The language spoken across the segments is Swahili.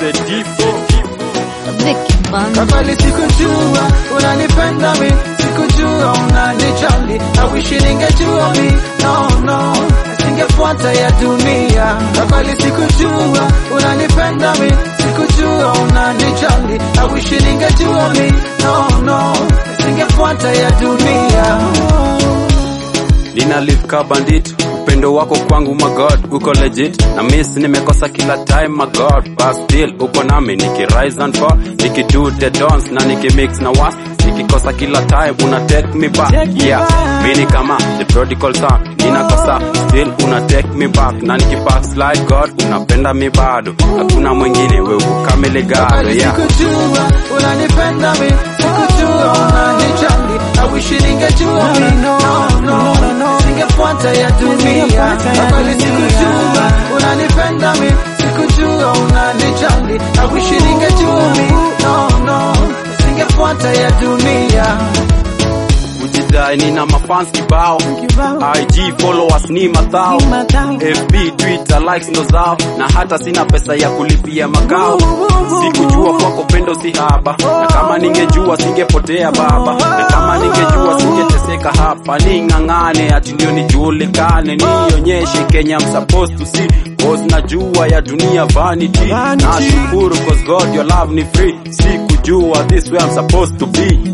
Vicky Banda. Kafali sikujua unanipenda mi, sikujua unanijali. I wish ningejua mi, no no, singefuata ya dunia. Kafali sikujua unanipenda mi, sikujua unanijali. I wish ningejua mi, no no, singefuata ya dunia. Nina live ka bandit, upendo wako kwangu my god, uko legit na miss nimekosa kila time my god, but still uko nami niki rise and fall, niki do the dance na niki mix na was nikikosa kila time una take me back yeah, mimi kama the prodigal son, ninakosa still una take me back na niki backslide god, unapenda mi bado, hakuna mwingine wewe kamili gado Kafali yeah. sikujua unanipenda mi, sikujua unanijali. I wish ningejua mi, no no, singefuata ya dunia. Kafali sikujua unanipenda mi, sikujua unanijali. I wish ningejua mi, no no, singefuata ya dunia. kujidai nina mafans kibao IG followers ni mathao FB Twitter likes ndo zao na hata sina pesa ya kulipia makao sikujua kwako pendo si haba na kama ningejua singepotea baba na kama ningejua singeteseka hapa ning'ang'ane ati ndio nijulikane nionyeshe Kenya I'm supposed to see cause najua ya dunia vanity nashukuru cause God your love ni free sikujua this way I'm supposed to be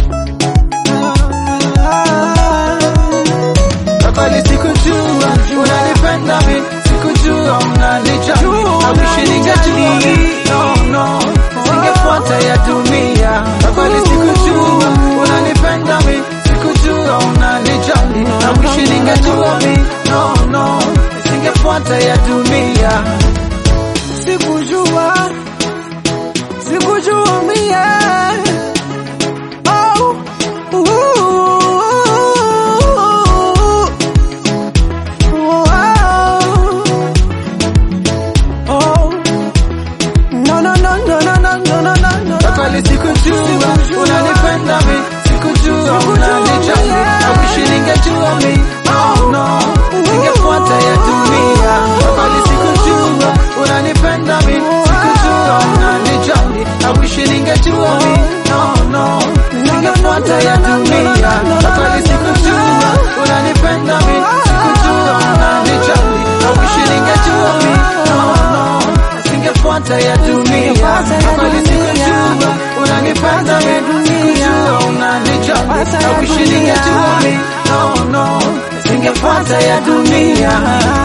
Kafali sikujua unanipenda mi, sikujua unanijali. I wish ningejua mi, no no, singefuata ya dunia. Kafali sikujua unanipenda mi, sikujua unanijali. I wish ningejua mi, no no, singefuata ya dunia. Sikujua, sikujua mie. Oh, ooh, oh. No, no, no, no, no, no, no, no, no, no. Kafali sikujua unanipenda mi, sikujua unanijali. I wish ningejua mi, no no, singefuata ya dunia. Kafali sikujua unanipenda mi, sikujua unanijali. I wish ningejua mi, no no, singefuata ya dunia. Kafali sikujua unanipenda mi, sikujua unanijali. I wish ningejua mi, no no, singefuata ya dunia. Kafali sikujua unanipenda mi, sikujua unanijali. I wish ningejua mi, no no, singefuata ya dunia.